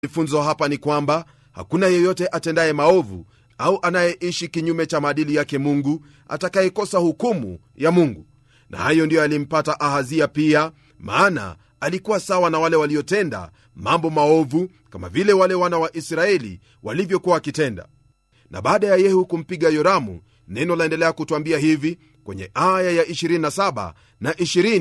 funzo hapa ni kwamba hakuna yeyote atendaye maovu au anayeishi kinyume cha maadili yake mungu atakayekosa hukumu ya mungu na hayo ndiyo yalimpata ahazia pia maana alikuwa sawa na wale waliotenda mambo maovu kama vile wale wana wa israeli walivyokuwa wakitenda na baada ya yehu kumpiga yoramu neno laendelea kutwambia hivi kwenye aya ya 27 na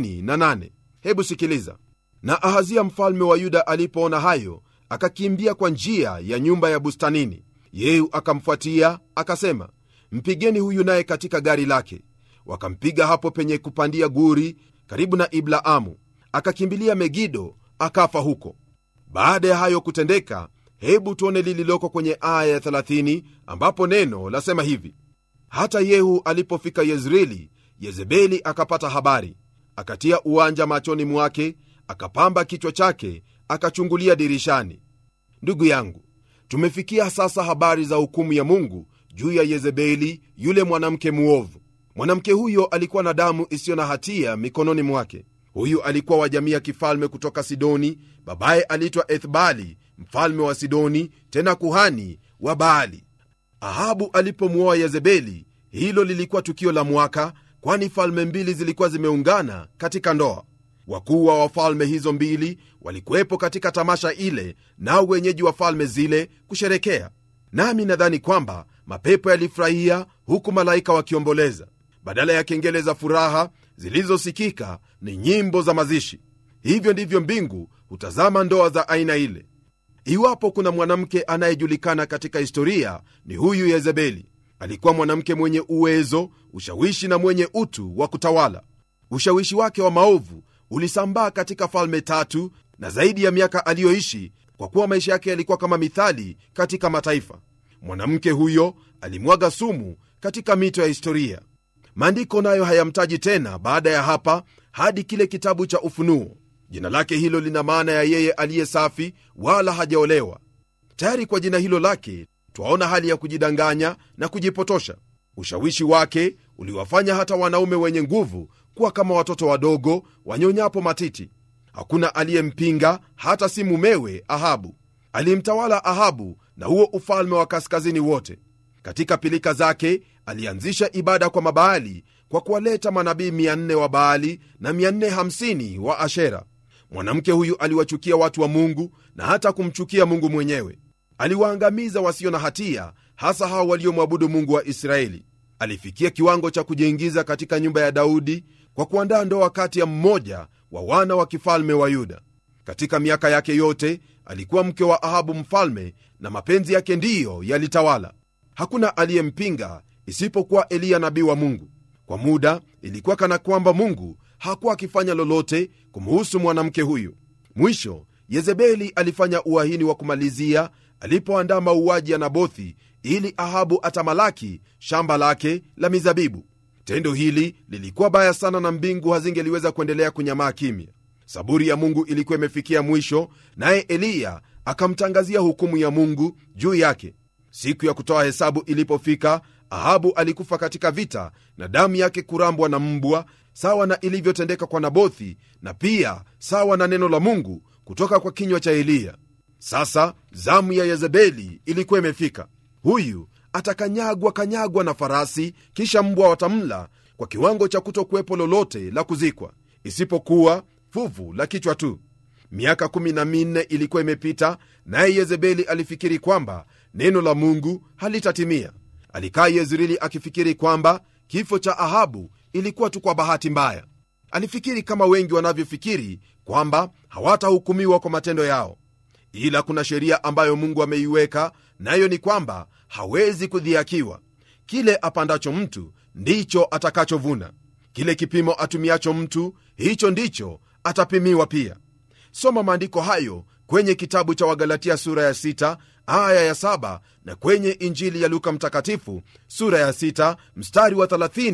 28 hebu sikiliza na ahazia mfalme wa yuda alipoona hayo akakimbia kwa njia ya nyumba ya bustanini yehu akamfuatia akasema mpigeni huyu naye katika gari lake wakampiga hapo penye kupandia guri karibu na iblaamu akakimbilia megido akafa huko baada ya hayo kutendeka hebu tuone lililoko kwenye aya ya 30 ambapo neno lasema hivi hata yehu alipofika yezreeli yezebeli akapata habari akatia uwanja machoni mwake akapamba kichwa chake akachungulia dirishani ndugu yangu tumefikia sasa habari za hukumu ya mungu juu ya yezebeli yule mwanamke muovu mwanamke huyo alikuwa na damu isiyo na hatia mikononi mwake huyu alikuwa wa jamii ya kifalme kutoka sidoni babaye aliitwa ethbali mfalme wa sidoni tena kuhani wa baali ahabu alipomwoa yezebeli hilo lilikuwa tukio la mwaka kwani falme mbili zilikuwa zimeungana katika ndoa wakuu wa wafalme hizo mbili walikuwepo katika tamasha ile nao wenyeji wa falme zile kusherekea nami nadhani kwamba mapepo yalifurahia huku malaika wakiomboleza badala ya kengele za furaha zilizosikika ni nyimbo za mazishi hivyo ndivyo mbingu hutazama ndoa za aina ile iwapo kuna mwanamke anayejulikana katika historia ni huyu yezebeli alikuwa mwanamke mwenye uwezo ushawishi na mwenye utu wa kutawala ushawishi wake wa maovu ulisambaa katika falme tatu na zaidi ya miaka aliyoishi kwa kuwa maisha yake yalikuwa kama mithali katika mataifa mwanamke huyo alimwaga sumu katika mito ya historia maandiko nayo hayamtaji tena baada ya hapa hadi kile kitabu cha ufunuo jina lake hilo lina maana ya yeye aliye safi wala hajaolewa tayari kwa jina hilo lake twaona hali ya kujidanganya na kujipotosha ushawishi wake uliwafanya hata wanaume wenye nguvu kuwa kama watoto wadogo wanyonyapo matiti hakuna aliyempinga hata si mumewe ahabu alimtawala ahabu na huo ufalme wa kaskazini wote katika pilika zake alianzisha ibada kwa mabaali kwa kuwaleta manabii 400 wa baali na 450 wa ashera mwanamke huyu aliwachukia watu wa mungu na hata kumchukia mungu mwenyewe aliwaangamiza wasio na hatia hasa hao waliomwabudu mungu wa israeli alifikia kiwango cha kujiingiza katika nyumba ya daudi kwa kuandaa ndoa kati ya mmoja wa wana wa kifalme wa yuda katika miaka yake yote alikuwa mke wa ahabu mfalme na mapenzi yake ndiyo yalitawala hakuna aliyempinga isipokuwa eliya nabii wa mungu kwa muda ilikuwa kana kwamba mungu hakuwa akifanya lolote kumhusu mwanamke huyu mwisho yezebeli alifanya uahini wa kumalizia alipoandaa mauaji ya nabothi ili ahabu atamalaki shamba lake la mizabibu tendo hili lilikuwa baya sana na mbingu hazingeliweza kuendelea kunyamaa kimya saburi ya mungu ilikuwa imefikia mwisho naye eliya akamtangazia hukumu ya mungu juu yake siku ya kutoa hesabu ilipofika ahabu alikufa katika vita na damu yake kurambwa na mbwa sawa na ilivyotendeka kwa nabothi na pia sawa na neno la mungu kutoka kwa kinywa cha eliya sasa zamu ya yezebeli ilikuwa imefika huyu atakanyagwa kanyagwa na farasi kisha mbwa watamla kwa kiwango cha kutokuwepo lolote la kuzikwa isipokuwa fuvu la kichwa tu miaka 14 ilikuwa imepita naye yezebeli alifikiri kwamba neno la mungu halitatimia alikaa yezreeli akifikiri kwamba kifo cha ahabu ilikuwa tu kwa bahati mbaya alifikiri kama wengi wanavyofikiri kwamba hawatahukumiwa kwa matendo yao ila kuna sheria ambayo mungu ameiweka nayo ni kwamba hawezi kudhiakiwa kile apandacho mtu ndicho atakachovuna kile kipimo atumiacho mtu hicho ndicho atapimiwa pia soma maandiko hayo kwenye kitabu cha wagalatia sura ya 6 aya ya 7 na kwenye injili ya luka mtakatifu sura ya 6 mstari wa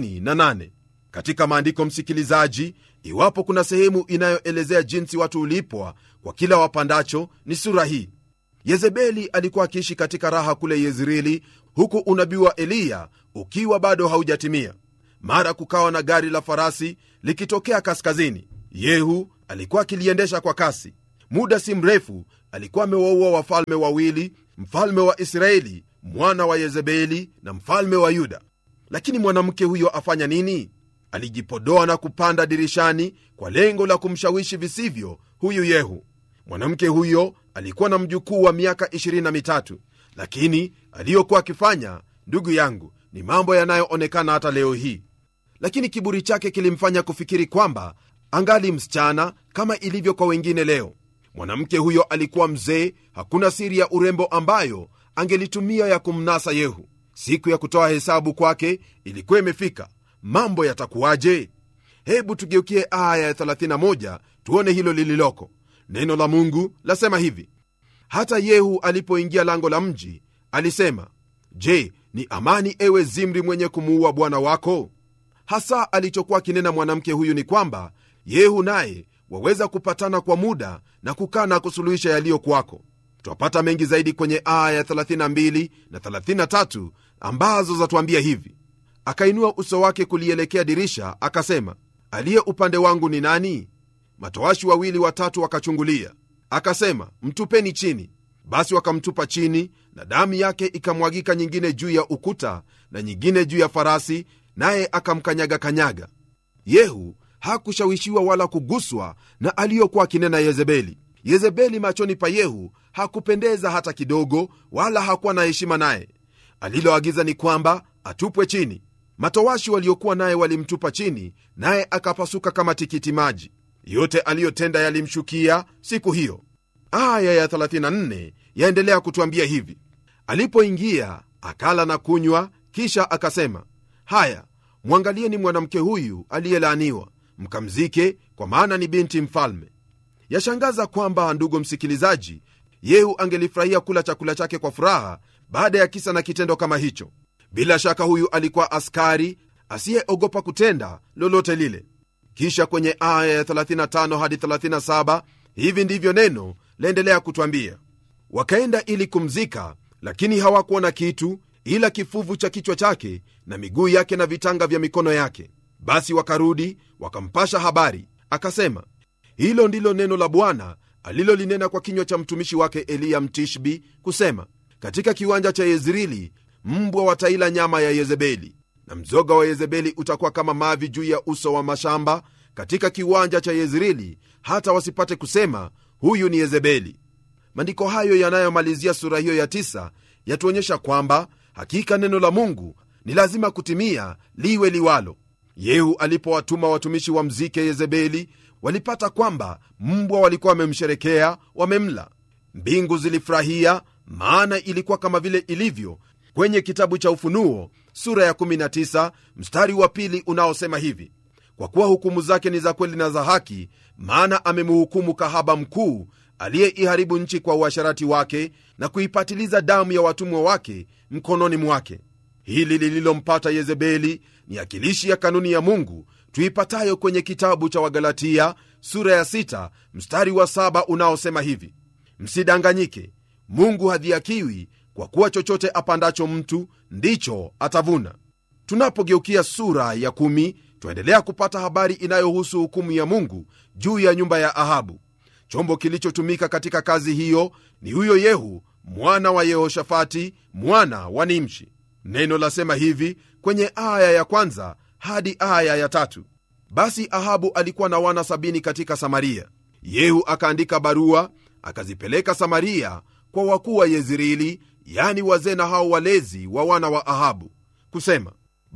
38 katika maandiko msikilizaji iwapo kuna sehemu inayoelezea jinsi watu ulipwa kwa kila wapandacho ni sura hii yezebeli alikuwa akiishi katika raha kule yezreeli huku unabii wa eliya ukiwa bado haujatimia mara kukawa na gari la farasi likitokea kaskazini yehu alikuwa akiliendesha kwa kasi muda si mrefu alikuwa amewaua wafalme wawili mfalme wa israeli mwana wa yezebeli na mfalme wa yuda lakini mwanamke huyo afanya nini alijipodoa na kupanda dirishani kwa lengo la kumshawishi visivyo huyu yehu mwanamke huyo alikuwa na mjukuu wa miaka 23 lakini aliyokuwa akifanya ndugu yangu ni mambo yanayoonekana hata leo hii lakini kiburi chake kilimfanya kufikiri kwamba angali msichana kama ilivyo kwa wengine leo mwanamke huyo alikuwa mzee hakuna siri ya urembo ambayo angelitumia ya kumnasa yehu siku ya kutoa hesabu kwake ilikuwa imefika mambo yatakuwaje hebu tugeukie aya ya 31 tuone hilo lililoko neno la mungu lasema hivi hata yehu alipoingia lango la mji alisema je ni amani ewe zimri mwenye kumuua bwana wako hasa alichokuwa akinena mwanamke huyu ni kwamba yehu naye waweza kupatana kwa muda na kukaa na kusuluhisha yaliyo kwako twapata mengi zaidi kwenye aya ya 32 na 33 ambazo zatuambia hivi akainua uso wake kulielekea dirisha akasema aliye upande wangu ni nani matoashi wawili watatu wakachungulia akasema mtupeni chini basi wakamtupa chini na damu yake ikamwagika nyingine juu ya ukuta na nyingine juu ya farasi naye akamkanyaga kanyaga yehu hakushawishiwa wala kuguswa na aliyokuwa akinena yezebeli yezebeli machoni pa yehu hakupendeza hata kidogo wala hakuwa na heshima naye aliloagiza ni kwamba atupwe chini matowashi waliokuwa naye walimtupa chini naye akapasuka kama tikiti maji yote aliyotenda yalimshukia siku hiyo aya ya 34 yaendelea kutwambia hivi alipoingia akala na kunywa kisha akasema haya mwangalieni mwanamke huyu aliyelaaniwa mkamzike kwa maana ni binti mfalme yashangaza kwamba ndugu msikilizaji yehu angelifurahia kula chakula chake kwa furaha baada ya kisa na kitendo kama hicho bila shaka huyu alikuwa askari asiyeogopa kutenda lolote lile kisha kwenye aya ya 35 hadi 37 hivi ndivyo neno laendelea kutwambia wakaenda ili kumzika lakini hawakuona kitu ila kifuvu cha kichwa chake na miguu yake na vitanga vya mikono yake basi wakarudi wakampasha habari akasema hilo ndilo neno la bwana alilolinena kwa kinywa cha mtumishi wake eliya mtishbi kusema katika kiwanja cha yezreeli mbwa wataila nyama ya yezebeli na mzoga wa yezebeli utakuwa kama mavi juu ya uso wa mashamba katika kiwanja cha yezreeli hata wasipate kusema huyu ni yezebeli maandiko hayo yanayomalizia sura hiyo ya tisa yatuonyesha kwamba hakika neno la mungu ni lazima kutimia liwe liwalo yehu alipowatuma watumishi wa mzike yezebeli walipata kwamba mbwa walikuwa wamemsherekea wamemla mbingu zilifurahia maana ilikuwa kama vile ilivyo kwenye kitabu cha ufunuo sura ya 19 mstari wa pili unaosema hivi kwa kuwa hukumu zake ni za kweli na za haki maana amemhukumu kahaba mkuu aliyeiharibu nchi kwa uasharati wake na kuipatiliza damu ya watumwa wake mkononi mwake hili lililompata yezebeli ni akilishi ya kanuni ya mungu tuipatayo kwenye kitabu cha wagalatia sura ya 6 mstari wa 7 unaosema hivi msidanganyike mungu hadhiakiwi kwa kuwa chochote apandacho mtu ndicho atavuna tunapogeukia sura ya 1 twaendelea kupata habari inayohusu hukumu ya mungu juu ya nyumba ya ahabu chombo kilichotumika katika kazi hiyo ni huyo yehu mwana wa yehoshafati mwana wa nimshi neno lasema hivi kwenye aya ya kwanza hadi aya ya tatu basi ahabu alikuwa na wana sabini katika samaria yehu akaandika barua akazipeleka samaria kwa wakuu wa yezreeli yani wazee na hao walezi wa wana wa ahabu kusema